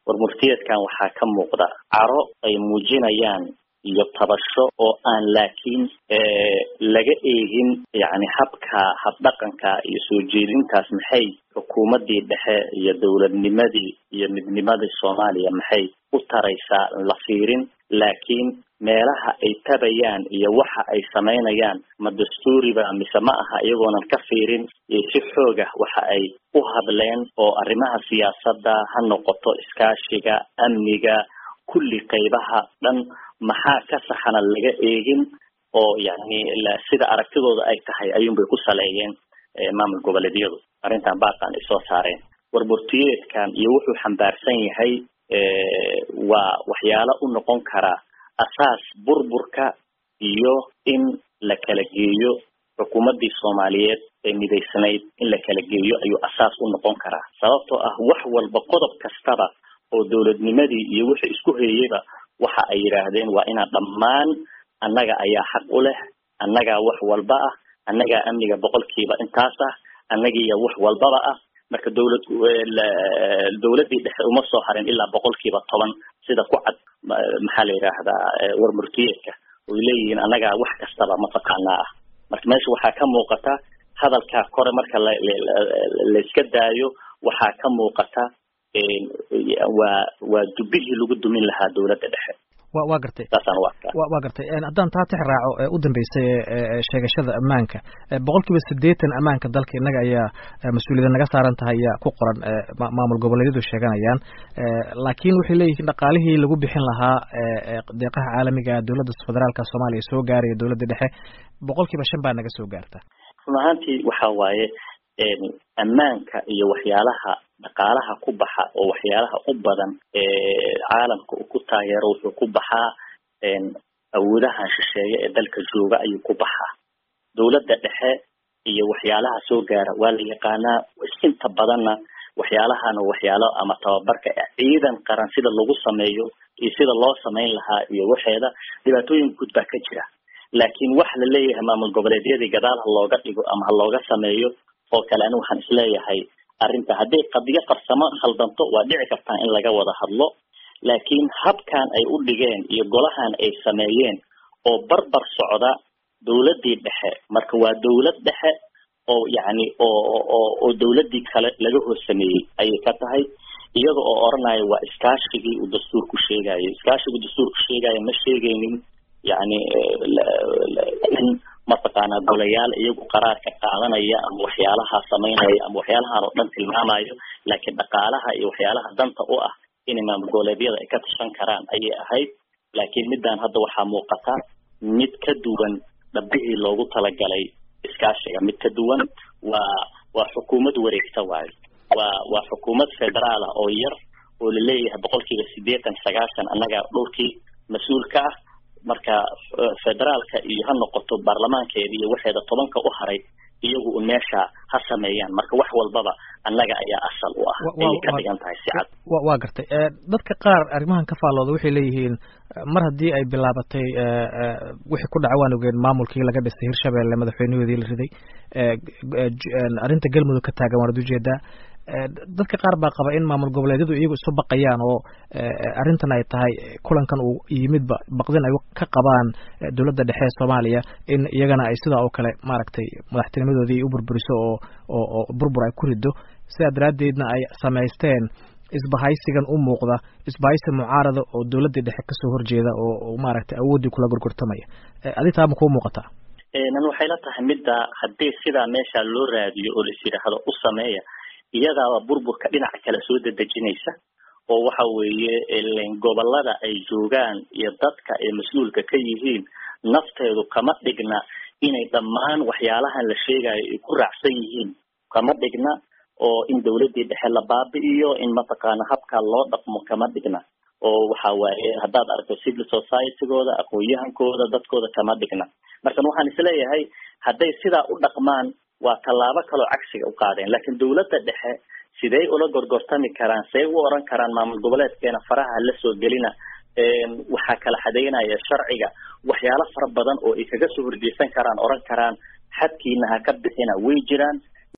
warmurtiyeedkan waxaa ka muuqda caro ay muujinayaan iyo tabasho oo aan laakiin laga eegin yani habka habdhaqanka iyo soo jeedintaas maxay xukuumaddii dhexe iyo dowladnimadii iyo midnimadii soomaaliya maxay u taraysaa la fiirin laakiin meelaha ay tabayaan iyo waxa ay samaynayaan ma dastuuriba mise ma aha iyagoonan ka fiirin iyo si xoog ah waxa ay u hadleen oo arrimaha siyaasadda ha noqoto iskaashiga amniga kulli qaybaha dhan maxaa ka saxana laga eegin oo yani sida aragtidooda ay tahay ayuunbay ku saleeyeen maamul goboleedyadu arrintan baaqan ay soo saareen warburtiyeedkan iyo wuxuu xambaarsan yahay waa waxyaalo u noqon karaa asaas burburka iyo in la kala geeyo xukuumaddii soomaaliyeed ee midaysnayd in la kala geeyo ayuu asaas u noqon karaa sababtoo ah wax walba qodob kastaba oo dowladnimadii iyo wixii isku heeyeyba waxa ay yidhaahdeen waa inaan dhammaan annaga ayaa xaq u leh annagaa wax walba ah annagaa amniga boqolkiiba intaas ah annagiiya wax walbaba ah marka dowlad dowladdii dhexe uma soo harin ilaa boqolkiiba toban sida ku cad maxaa la yidhaahdaa warmurtiyeedka oy leeyihiin annagaa wax kastaba mataqaanaa ah marka meesha waxaa ka muuqata hadalkaa kore marka la layska daayo waxaa ka muuqata waa waa dubihii lagu dumin lahaa dowladda dhexe wa waa gartay saasaan u arkaa wa waa gartay haddaan taa tix raaco ee u dambeysay ee sheegashada ammaanka boqol kiiba siddeetan ammaanka dalka innaga ayaa mas-uuliyada naga saaran tahay ayaa ku qoran maamul goboleedyadu sheeganayaan laakiin waxay leeyihiin dhaqaalihii lagu bixin lahaa deeqaha caalamiga dowladda federaalka soomaaliya soo gaaraya dowladda dhexe boqol kiiba shan baa naga soo gaarta run ahaantii waxa waaye ammaanka iyo waxyaalaha dhaqaalaha ku baxa oo waxyaalaha u badan caalamka uu ku taageero wuxuu ku baxaa awoodahan shisheeye ee dalka jooga ayuu ku baxaa dowladda dhexe iyo waxyaalaha soo gaara waa la yaqaanaa inta badanna waxyaalahana waxyaalo ama tababarka ciidan qaran sida lagu sameeyo iyo sida loo samayn lahaa iyo waxeeda dhibaatooyin guud baa ka jira laakiin wax la leeyahay maamul goboleedyadii gadaal ha looga dhigo ama ha looga sameeyo oo kale ani waxaan isleeyahay arrinta hadday qadiyo qarsamo khaldanto waa dhici kartaa in laga wada hadlo laakiin habkan ay u dhigeen iyo golahan ay sameeyeen oo barbar socda dowladdii dhexe marka waa dowlad dhexe oo yacni oo oo oo dowladdii kale laga hoos sameeyey ayay ka tahay iyada oo odhanaya waa iskaashigii uu dastuurku sheegayo iskaashigu dastuurku sheegayo ma sheegaynin yacni in mataqaanaa golayaal iyagu qaraarka qaadanaya ama waxyaalaha samaynaya ama waxyaalahan oo dhan tilmaamayo laakiin dhaqaalaha iyo waxyaalaha danta u ah inay maamul goboleedyada ay ka tashan karaan ayay ahayd laakiin middan hadda waxaa muuqata mid ka duwan dhabihii loogu talagalay iskaashiga mid ka duwan waa waa xukuumad wareegta waayo waa waa xukuumad federaal ah oo yar oo laleeyahay boqolkiiba siddeetan sagaashan annaga dhowrkii mas-uulka ah marka federaalka iyo ha noqoto baarlamaankeeda iyo waxeeda tobanka u haray iyagu un meesha ha sameeyaan marka wax walbaba annaga ayaa asal u ah ayay ka dhigan tahay si cad waa gartay dadka qaar arrimahan ka faallooda waxay leeyihiin mar haddii ay bilaabatay wixii ku dhaca waan ogeen maamulkii laga dhisay hirshabelle madaxweynahoodii la riday arrinta galmudug ka taagan waanad ujeedaa dadka qaar baa qaba in maamul goboleedyadu iyagu isu baqayaan oo arrintan ay tahay kulankan uu yimidba baqdin ay ka qabaan dowladda dhexe ee soomaaliya in iyagana ay sidaa oo kale maaragtay madaxtinimadoodii u burburiso oo oo oo burbur ay ku rido sidaa daraaddeedna ay samaysteen isbahaysigan u muuqda isbahaysi mucaarada oo dowladdii dhexe kasoo horjeeda oo maaragtay awooddii kula gorgortamaya adi taa ma kuu muuqataa nan waxay la tahay midda haddii sidaa meesha loo raadiyo oo lais yidhaahdo u sameeya iyadaaba burburka dhinaca kale soo dedejinaysa oo waxa weeye gobolada ay joogaan iyo dadka ay mas-uulka ka yihiin nafteedu kama dhigna inay dhammaan waxyaalahan la sheegayo ay ku raacsan yihiin kama dhigna oo in dowladdii dhexe la baabi'iyo in mataqaana habkaa loo dhaqmo kama dhigna oo waxa waaye haddaad aragto civil societygooda aqoon-yahankooda dadkooda kama dhigna markan waxaan isleeyahay hadday sidaa u dhaqmaan waa tallaabo kaloo cagsiga u qaadeen laakiin dowladda dhexe sidey ula gorgortami karaan say u oran karaan maamul goboleedkeena faraha la soo gelina waxaa kala xadeynaya sharciga waxyaalo fara badan oo ay kaga soo horjeesan karaan oran karaan xadkiina ha ka bixina way jiraan